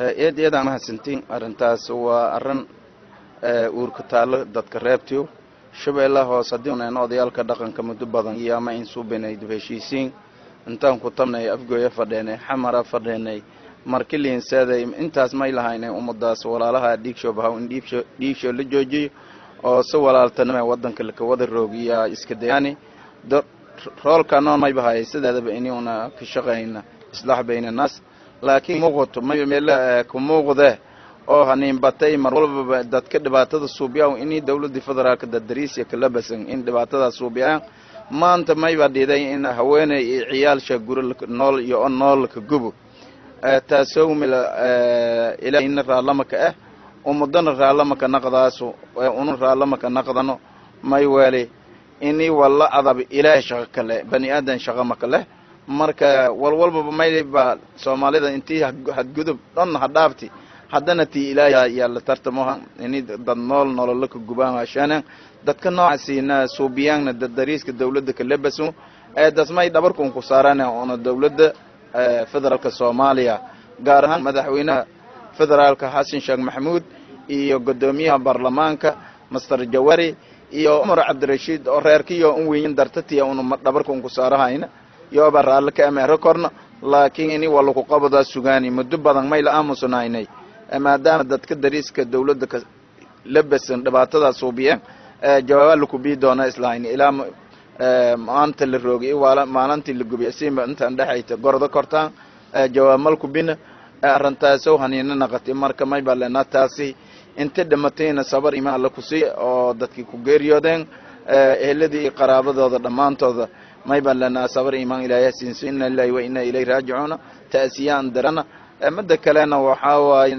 eed eedaan mahadsantiin arrintaas waa arrin uurka taallo dadka reebtiyo shabeellaha hoos haddii unayn odayaalka dhaqanka muddo badan iyo ama in suubinay dib heshiisiin intaan ku tabnay afgooya fadheenay xamara fadheenay markiliinseeday intaas may lahaynay ummadaas walaalaha dhiigsho bahaw in dhiibsho dhiigsho la joojiyo oo si walaaltanima waddanka laka wada roogiyaa iska dayaani roolka noon may bahayay sideedaba inuuna ka shaqayna islaax bayna naas laakiin muuqato may meela ku muuqde oo haniin batay mar walbaba dadka dhibaatada suubiyaa inii dawladii federaalka dadariisya kala basan in dhibaatadaa suubiyaan maanta mayba dhiday in haweeney iyo ciyaalsha guri nool iyo on nool ka gubo taasoo mila ilaahina raalamaka ah ummadana raalamaka naqdaaso una raalamaka naqdano may weeli inii walla adab ilaahay shaqo kale bani aadan shaqo maka leh marka walwalbaba mayba soomaalida intii hadgudub dhan ha dhaafti haddana tii ilaahay yaa la tartamoha ini dad nool nololo ka gubaan hashaanan dadka noocaasiina suubiyaanna dariiska dawladda ka labaso ee dasmay dhabarkun ku saarana una dawladda federaalka soomaaliya gaar ahaan madaxweynaha federaalka xasan sheekh maxamuud iyo guddoomiyaha baarlamaanka master jawari iyo cumar cabdirashiid oo reerkiyo un weyin dartatiya una dhabarkun ku saarahayna yooba raalli ka ameero korna laakiin ini walaku qabadaa sugaani muddo badan may la aamusnaynay maadaama dadka dariiska dawladda ka labasan dhibaatadaa suubiyeen jawaaba laku bii doona islahayn ilaa maanta la roogay maalintii la gubiy simba intaan dhexayta gordo kortaan jawaamalku bina arintaasow haniina naqatay marka may baa leenaa taasi inta dhimatayna sabar ima alla ku sii oo dadkii ku geeriyoodeen eheladii iyo qaraabadooda dhammaantooda may baan leenaa sabar imaan ilaahay siinso ina lillahi wa ina ilayhi raajicuuna ta'siyaan darana midda kalena waxaa waaye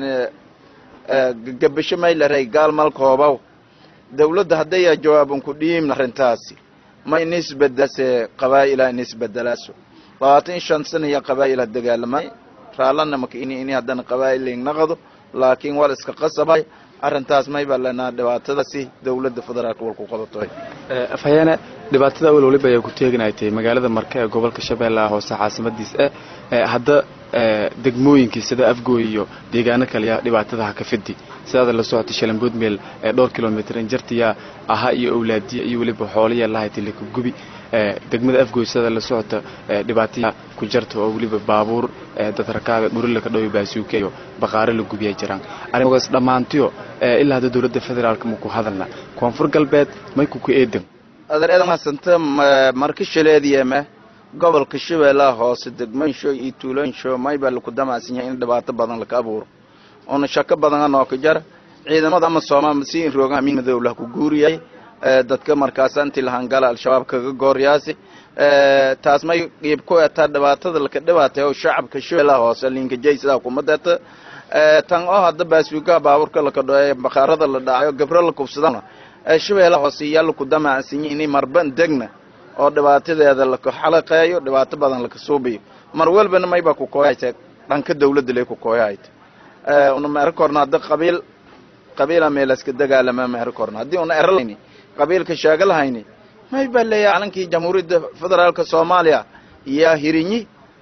gabasho may la ray gaal malkoobaw dawladda hadday jawaaban ku dhiimna arrintaasi ma inisbedase qabaa'ila inisbedelaaso labaatan shan sana iyo qabaa'ila dagaalamay raallana maka ini ini haddana qabaa'il naqdo laakiin wal iska qasabay arrintaas may baa lenaa dhibaatadaasi dawladda federaalka wal ku qabatoy afhayeene dhibaatada awal waliba ayaa ku teeganaytay magaalada marka ee gobolka shabeellaha hoose caasimadiis eh hadda degmooyinkii sida afgooy iyo deegaano kale yaa dhibaatadaha ka fidi sidaada la socotay shalambood meel ee dhowr kilomitr injartiyaa ahaa iyo awlaadiya iyo weliba xoolaya lahaytay laka gubi degmada afgooy sidada la socota dhibaataya ku jarta oo weliba baabuur dad rakaaga dhurilaka dhowi baasuuka iyo baqaaro la gubiya jiraan arrimaas dhammaantiyo ilaa hadda dowladda federaalka maku hadalna koonfur galbeed mayku ku eedan adeer mahasanta marka shaleediyeme gobolka shabeellaha hoose degmooyinsho iyo tuulooyinsho may baa laku damacsan yahay in dhibaato badan laka abuuro oona shako badan anoo ka jara ciidamada ama soomaal si in roogaha min madowlah ku guuriyay dadka markaasa intii lahangala al-shabaab kaga gooryaasi taas may qiib ku etaa dhibaatada laka dhibaatay oo shacabka shabeellaha hoose linkajay sidaa kuma deeta tan oo hadda baasuugaha baabuurka laka dhoe bakhaarada la dhacayo gabro la kubsadana shabeellaha hoose iyaa laku damacsan yahay inay marban degna oo dhibaatadeeda laka xalaqeeyo dhibaato badan laka suubiyo mar walbana maybaa ku kooyayta dhanka dawladda lay ku kooyahayta una meero korna hadda qabiil qabiila meelaska dagaalama meero korna haddii una eralahayni qabiilka sheega lahayni may baa leeyahay calankii jamhuuriyadda federaalka soomaaliya yaa hirinyi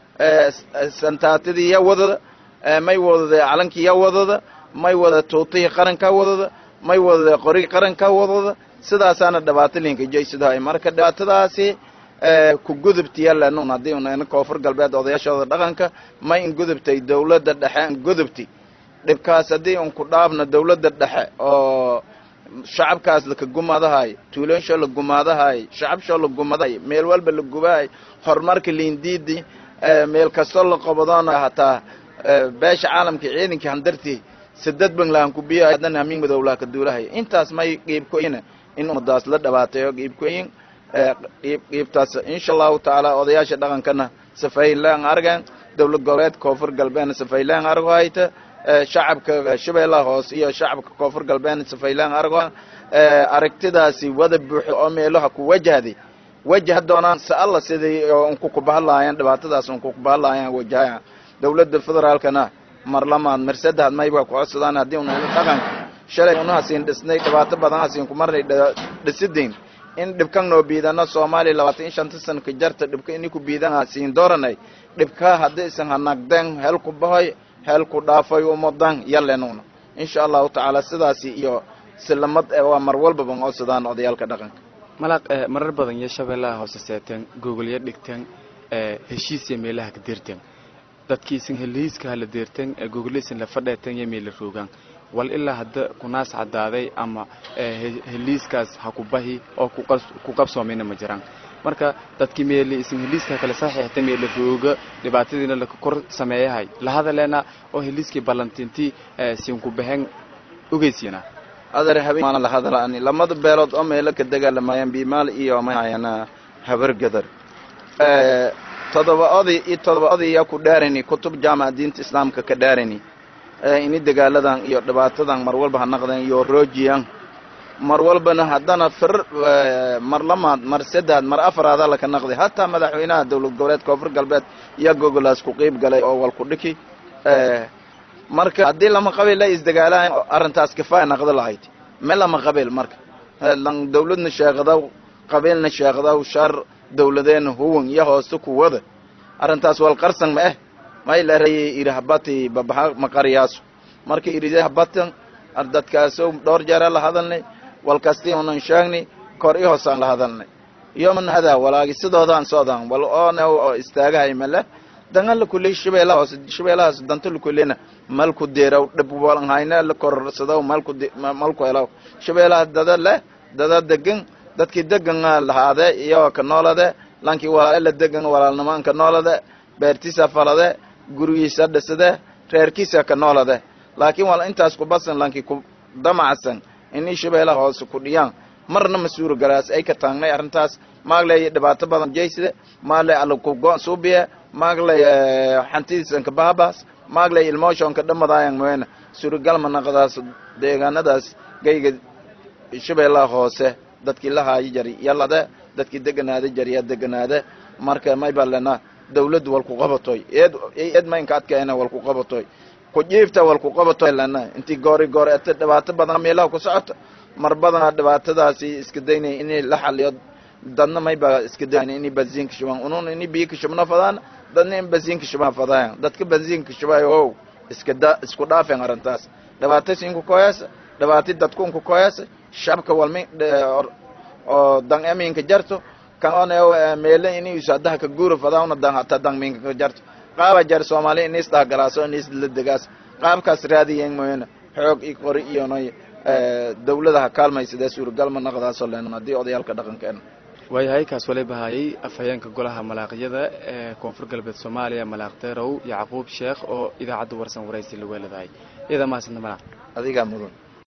santaatadii yaa wadada may wadada calankii yaa wadada may wada tuutihii qarankaa wadada may wadada qorigii qarankaa wadada sidaasaana dhibaato linka jaysidahay marka dhibaatadaasi ku gudubtiya lenun haddii un koonfur galbeed odayaashooda dhaqanka may in gudubtay dawladda dhexe in gudubti dhibkaas haddii un ku dhaafna dawladda dhexe oo shacabkaas laka gumaadahay tuulooyinshoo la gumaadahay shacabshoo la gumadahay meel walba la gubahay horumarka liindiidi meel kastoo la qabadoona hataa beesha caalamka ciidankii handartii sadad banglahan ku biyahay haddana hamiin madowlaha ka duulahay intaas may qiibkoyina in ummadaas la dhibaateeyo qiibkoyin qiib qiibtaas insha allahu tacaala odayaasha dhaqankana safaylaan argan dowlad goboleed koonfur galbeedna safaylaan argo hayta shacabka shabeellaha hoose iyo shacabka koonfur galbeedna safaylaan argo aragtidaasi wada buuxo oo meelaha ku wajahday wajaha doonaan se alla sidii unku kubahadlaayaan dhibaatadaas unku kubahadlaayaan wajahaan dowladda federaalkana mar lamaad mar saddexaad mayba ku codsadaan haddii una dhaqanka shalay unahasiin dhisnay dhibaato badan hasiin ku marnay dhisidayn in dhibkan noo biidano soomaaliya labaatan iyo shanta sanka jarta dhibka ini ku biidan hasiin dooranay dhibkaa haddii isan hanagdeen hel ku bahoy heel ku dhaafay umadan yalenuna insha allahu tacaala sidaasi iyo silamad waa mar walbaba codsadaan odayaalka dhaqanka malaaq marar badan iyo shabeellaha hoose seeteen gogolyo dhigteen heshiisya meelaha ka deerteen dadkiisin heliiska hala deerteen gogoliisin la fadheeteen iyo meela roogaan wal ilaa hadda kunaas caddaaday ama heliiskaas ha ku bahi oo ku qabsoomayna ma jiraan marka dadkii meeli isin heliiska kale saxiixta meela rooga dhibaatadiina la kor sameeyahay la hadaleena oo heliiskii ballantintii siin ku baxeen ogeysiina adar habeen la hadalaani lamada beelood oo meelo ka dagaalamayaan bimaal iyo mahayana habar gadar todoba oday iyo todoba odaya ku dhaarani kutub jaamaca diinta islaamka ka dhaarani ini dagaaladan iyo dhibaatadan mar walba ha naqdeen iyo roojiyan mar walbana haddana fir mar lamaad mar saddead mar afaraada laka naqday hataa madaxweynaha dowlad goboleed koonfur galbeed iyo gogolaas ku qiib galay oo wal ku dhiki marka haddii lama qabiil la isdagaalahan arrintaas kifaaya naqdo lahayd me lama qabiil marka lan dawladna sheeqadaw qabiilna sheeqadaw shar dawladeena huwan iyo hooste kuwada arrintaas wal qarsan ma eh may larayay iri habati babaxa maqariyaasu marka iride habatan dadkaaso dhowr jeera la hadalnay walkasti unan sheegnay kor i hoosaan la hadalnay yoman hadaa walaagi sidoodaan socdaan wal oona oo istaagahay male dangan kuley shabeelaha hoose shabeelahaas danta lakulena malku deeraw dhib walanhayna la kororsadaw malku malku helaw shabeelaha dada leh dada degan dadkii degan lahaade iyo ka noolade lankii walaale la degan walaalnimaan ka noolade beertiisa falade gurigiisa dhisade reerkiisa ka noolade laakiin wal intaas ku basan lankii ku damacsan inay shabeelaha hoose ku dhiyaan marna ma suuro galaas ay ka taagnay arrintaas maagley dhibaato badan jeyside maagley alakugo suubiye maagley xantidiisanka bahabaas maagley ilmooshoonka dhamadaayan moena suuragalma naqdaas deegaanadaas gayga shabeellaha hoose dadkii la haayo jari yalade dadkii deganaada jariya deganaade marka may balena dawladdu walku qabatoy eed eed maynka adkeena walku qabatoy ku jiifta walku qabatoy lena intii goori goori ata dhibaato badan meelaha ku socoto mar badana dhibaatadaasi iska daynay in la xaliyo dadna mayba iska daynay inay bensiinka shubaan unun inay biyo ka shubna fadaan dadna in bensiinka shubaan fadaayan dadka bensiinka shubayo how iska da isku dhaafeen arrintaas dhibaato siinku koyasa dhibaati dadkunku koyasa shabka walmi oo dan eminka jarto kan on meele inay sadaha ka guura fadaana dan hata dan minka ka jarto qaaba jar soomaali inis dhahgalaaso inis la degaas qaabkaas raadiyen mooyana xoog i qori iyo noy dawladaha kaalmaysadee suuragalma naqdaasoo leen haddii odayaalka dhaqankeena waayahay kaas wali bahayay afhayeenka golaha malaaqyada ee koonfur galbeed soomaaliya malaaq deerow yacquub sheekh oo idaacadda warsan waraysi la weeladahay iyada mahadsanta malaaq adigaa mudan